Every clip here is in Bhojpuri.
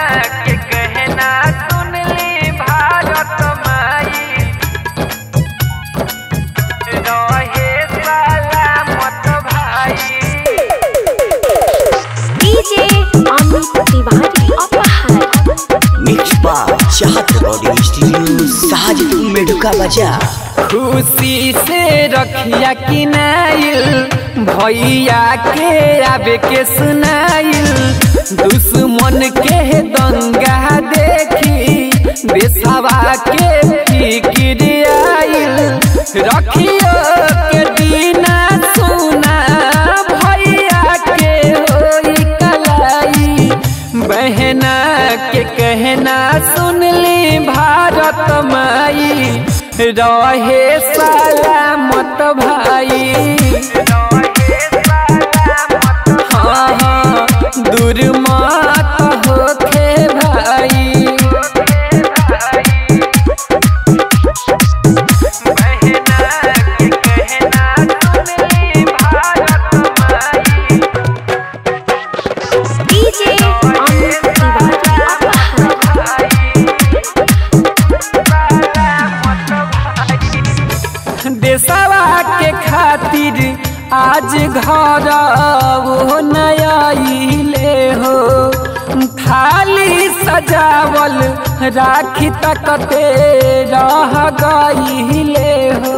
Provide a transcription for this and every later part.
के कहना सुन ली भारत माई रहे सलामत भाई डीजे अमित तिवारी अपहर मिक्स बार चाहत रिकॉर्डिंग स्टूडियो शाहजपुर मेडुका बाजार खुशी से रखिया किनाइल भैया के आवे के सुनाइल दुश्मन के दंगा देखी देशवा के फिक्र आइल रखियो के दीना सुना भैया के होई कलाई बहना के कहना सुन ली भारत माई रहे सलामत भाई हाँ हाँ दूर मत होखे भाई डीजे अमित तिवारी अपहर देशवा के खातिर आज घर वो नयाइले हो थाली सजावल राखी तकते रह गईले हो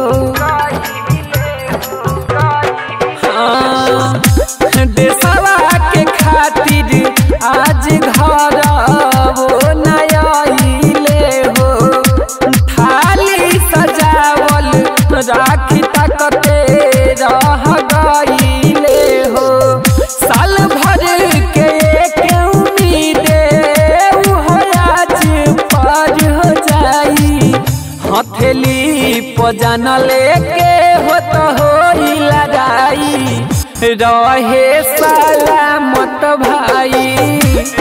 हाँ, देशवा के खातिर आज घर वो नयाइले हो थाली सजावल राखी तकते रह गईले हो साल भर के एक उम्मीदे उहो आज पार हो जाई हथेली पजन लेके हो तो होई लड़ाई रहे सलामत भाई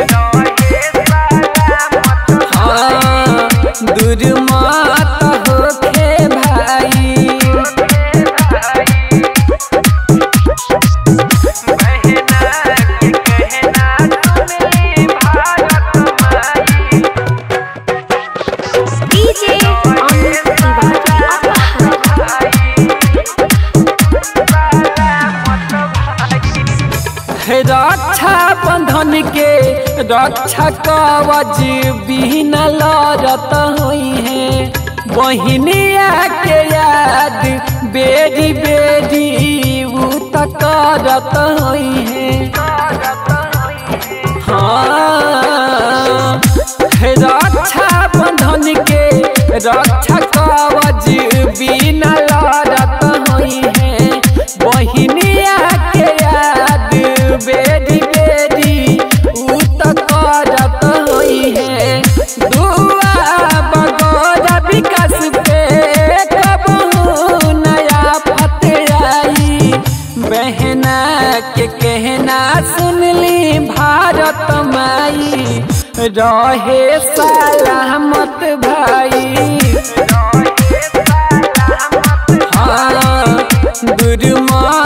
हाँ दूर मत होखे भाई डीजे अमित तिवारी अपहर रक्षा बंधन के रक्षा कवच बिन लड़त हुई है बहिनिया के याद बेरी बेरी उ त करत हुई है हाँ रक्षा बंधन के रक्षा कवच बिन लड़त हुई है बहिनिया के याद बेरी बेरी उ त करत हुई है दुआ बगौरा विकास पे कबहू नया फत आई बहना के कहना सुन ली भारत माई रहे सलामत भाई हाँ दूर